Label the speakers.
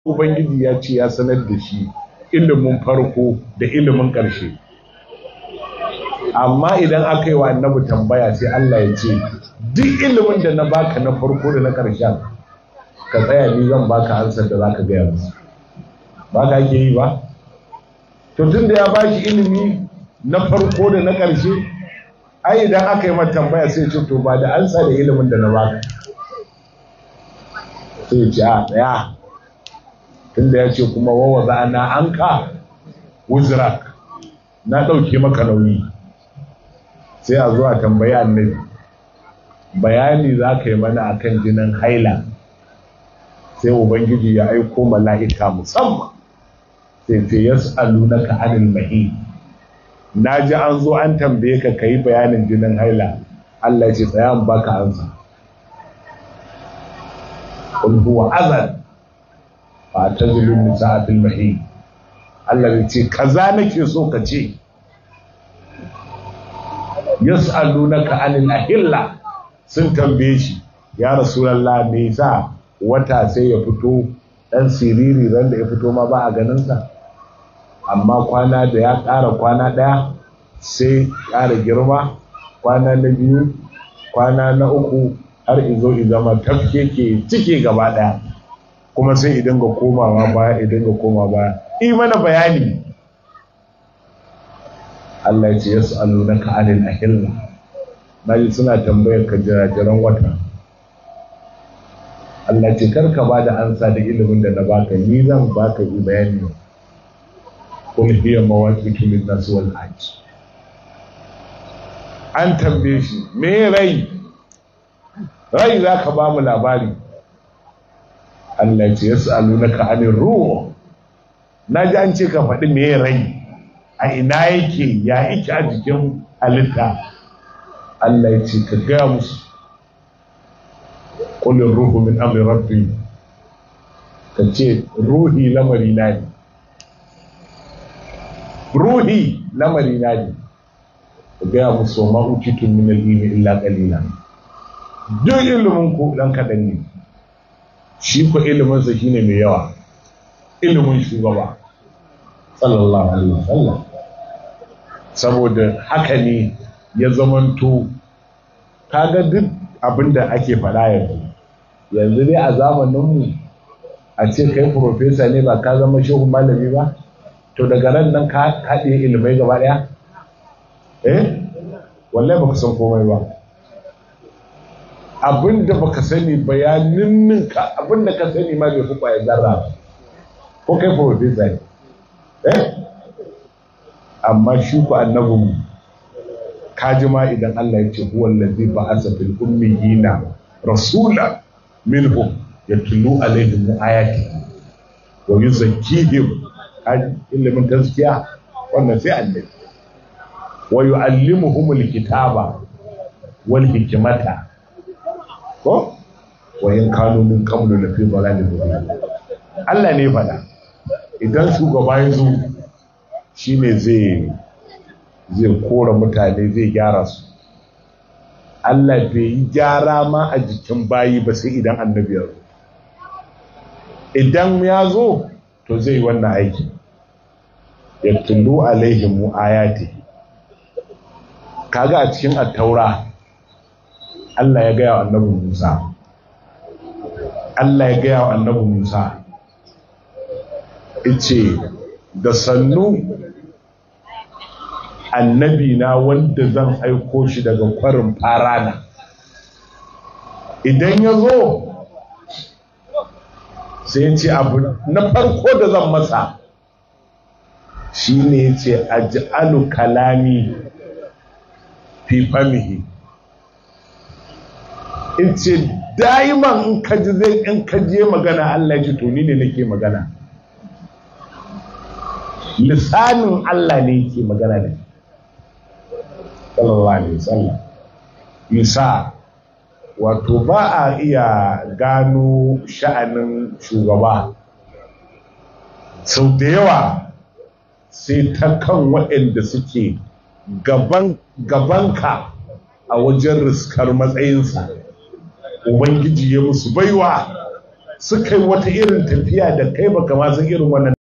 Speaker 1: ubangiji ya ce ya sanar da shi ilimin farko da ilimin ƙarshe amma idan aka yi wa annabi tambaya sai Allah ya ce duk ilimin da na baka na farko da na ƙarshen ka tsaya ni zan baka ansar da zaka gaya musu ba ka ake yi ba to tun da ya bashi ilimi na farko da na ƙarshe ai idan aka yi mata tambaya sai ce to ba da ansa da ilimin da na baka sai ce a tsaya tun da ya ce kuma wawa za na an ka wuzirak na ɗauke maka nauyi sai a zuwa tambayi annabi bayani za ka yi mana akan jinin haila sai ubangiji ya aiko mala'ika musamman sai ce yas'alunaka anil mahi na ji an zo an tambaye ka kai bayanin jinin haila Allah ya ce tsaya in baka ansa qul huwa azan fa tazilun nisaa fil mahi Allah ya ce kaza nake so ka ce yas'alunaka anil ahilla sun tambaye shi ya rasulullah me yasa wata sai ya fito dan siriri ran da ya fito ma ba a ganin sa amma kwana da ya ƙara kwana ɗaya sai ƙara girma kwana na biyu kwana na uku har izo zama tafke ke cike gaba ɗaya kuma sai idan ga komawa baya idan ga koma baya yi mana bayani Allah ya ce ya su'alu na ka'anil ahilla na ji suna tambayar ka jirajiran wata Allah ce karka ba da ansa da ilimin da na baka ni zan baka yi bayani قل هي مواقيت للناس والحج an tambaye shi me rai rai za ka ba mu labari Allah ya ce ya sa'alu na ka'anin ruwa na ji an ce ka faɗi me rai a ina yake ya yake a jikin halitta Allah ya ce ka gaya musu ƙulin ruhu min amri rabbi ka ce ruhi lamari na ne ruhi lamari na ne ka gaya musu ma utitun min al-ilmi illa qalila duk ilimin ku dan kadan ne shi ko ilimin sa shine mai yawa ilimin shugaba sallallahu alaihi wasallam saboda haka ne ya zamanto kaga duk abinda ake faɗa yanzu yanzu dai a zamaninmu a ce kai profesa ne ba ka zama shehu malami ba to daga nan nan ka haɗe ilimai gaba ɗaya eh wallahi baka san komai ba abinda baka sani bayanin ninka abinda ka sani ma bai fi ƙwayar zarra ko kai profesa ne eh amma shi ku annabin kaji ma idan Allah ya ce huwa allazi ba'asa fil ummiyina rasula minhum yatlu alaihim ayati wa yuzakkihim kaji ilimin gaskiya wannan sai annabi wa yu'allimuhum alkitaba wal hikmata ko wa in kanu min qablu la fi dhalalin mubin Allah ne fada idan shugaba ya zo shine zai zai kora mutane zai gyara su Allah bai yi gyara ma a jikin bayi ba sai idan annabi ya zo idan ya zo to zai yi wannan aiki ya tullu alaihim ayati kaga a cikin attaura Allah ya gaya wa annabi Musa Allah ya gaya wa annabi Musa ice da sannu annabi na wanda zan aiko shi daga kwarin farana idan ya zo sai ce abu na farko da zan masa shi ne ce aj'alu kalami fi famihi in ce daiman in kaji zai in kaje magana Allah ya ce to ni ne nake magana lisanin Allah ne yake magana da sallallahu alaihi wasallam yusa wato ba a iya gano sha'anin shugaba sau da yawa sai ta kan waɗanda suke gaban gabanka a wajen riskar matsayinsa ubangiji ya musu baiwa suka yi wata irin tafiya da kai baka ma san irin wannan